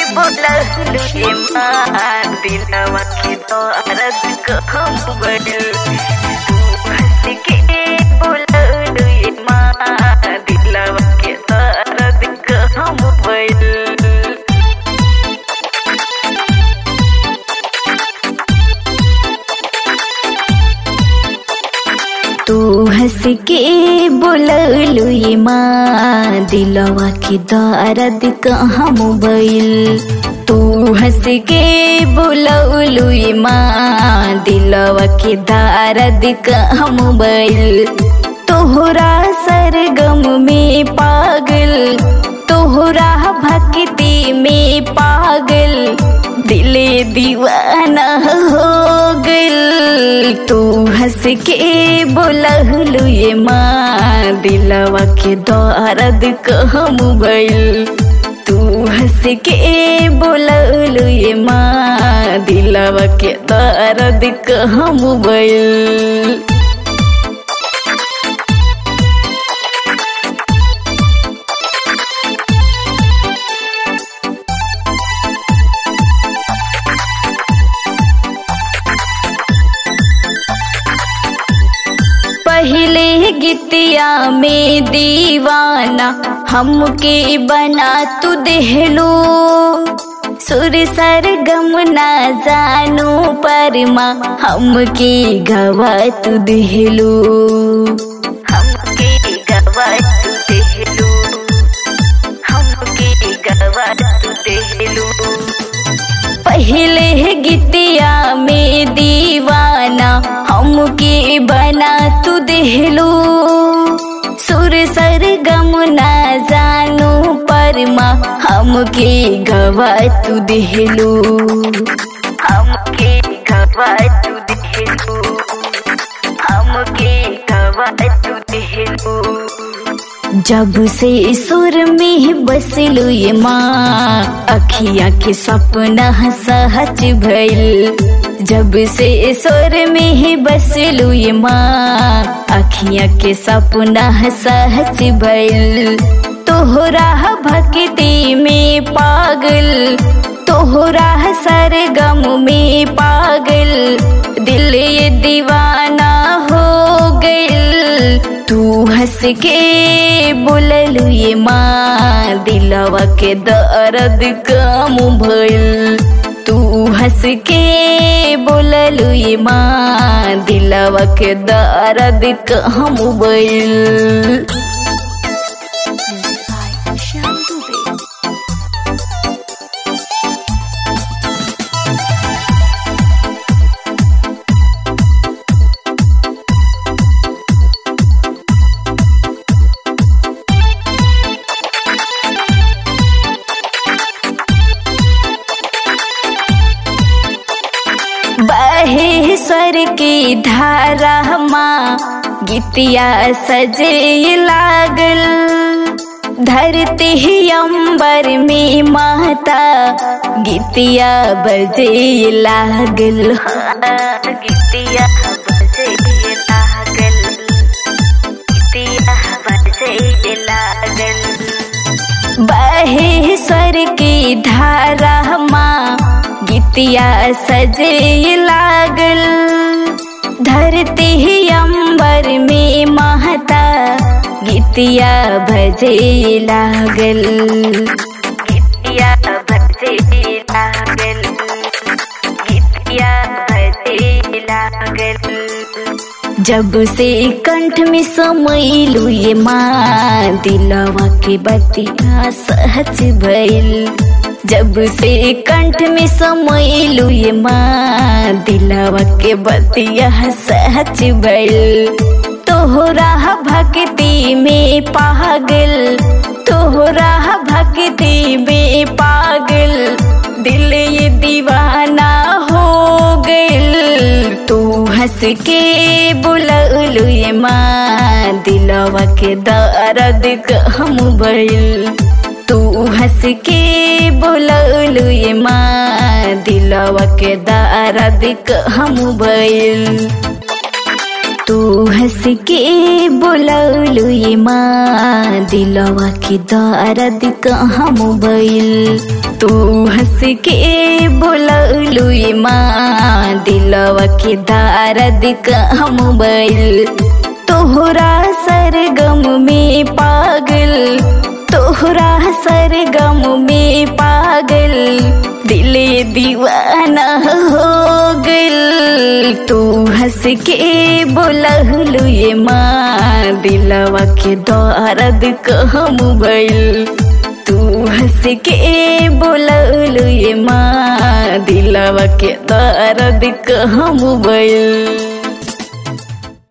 बोललू ये माँ दिलवा के दर्द कहम बढ़ल तू हंस के बोललू ये माँ दिलवा के दर्द कहम बढ़ल तू हंस के बोललू ये माँ दिलवा के दर्द कहाँ मोबाइल तू हंस के बोललू ये माँ दिलवा के दर्द कहाँ मोबाइल तोहरा सरगम में पागल तोहरा भक्ति में पागल दिले दीवाना हो गइल तू हंस के बोललू ये माँ दिलवा के दर्द कहम भइल तू हंस के बोललू ये माँ दिलवा के दर्द कहम भइल पहले गीतिया में दीवाना हमके बना तू देहलो सुर सर गम ना जानो पर माँ हमके गवा तू देहलो हमके गवा तू देहलो हमके गवा तू देहलो पहले गीतिया में दीवाना हमके बना तू देहलो सुर सर गम ना जानो पर माँ हमके गवा तू देहलो हमके गवा तू देहलो हमके गवा तू देहलो जब से सुर में बसलू ये माँ अखिया के सपना सहज भइल जब से सुर में बसलू ये माँ अखिया के सपना सहज भइल तोहरा भक्ति में पागल तोहरा सरगम में पागल दिल ये दीवाना हो गइल तू हंस के बोललू ये माँ दिलवा के दर्द कम भइल तू हंस के बोललू ये माँ दिलवा के दर्द कम भइल बहे स्वर की धारा माँ गीतिया सजे लागल धरती अंबर में माता गीतिया बजे लागल गीतिया बजे लागल गीतिया बजे लागल बहे स्वर की धारा माँ गीतिया सजे लागल धरती अंबर में महता गीतिया भजे लागल गीतिया भजे लागल गीतिया भजे लागल जब से कंठ में समैलू ये माँ दिलवा के बतिया सहज भइल जब से कंठ में समैलू ये माँ दिलवा के बतिया सहज भइल तोहरा भक्ति में पागल तोहरा भक्ति में पागल दिल ये दीवाना हो गइल तू हंस के बुललू ये माँ दिलवा के दर्द हम भइल तू हंस के बोललू ये माँ दिलवा के दर्द हम भइल तू हंस के बोललू ये माँ दिलवा के दर्द कहाँ मोबाइल तू हंस के बोललू माँ दिलवा के दारद कम बैल तोहरा सरगम में पागल तोहरा सरगम में पागल दिले दीवाना हो गल तू हंस के बोललू ये माँ दिलवा के दर्द कहम बैल तू हंस के बोललू ये माँ दिलवा के दर्द कहम बैल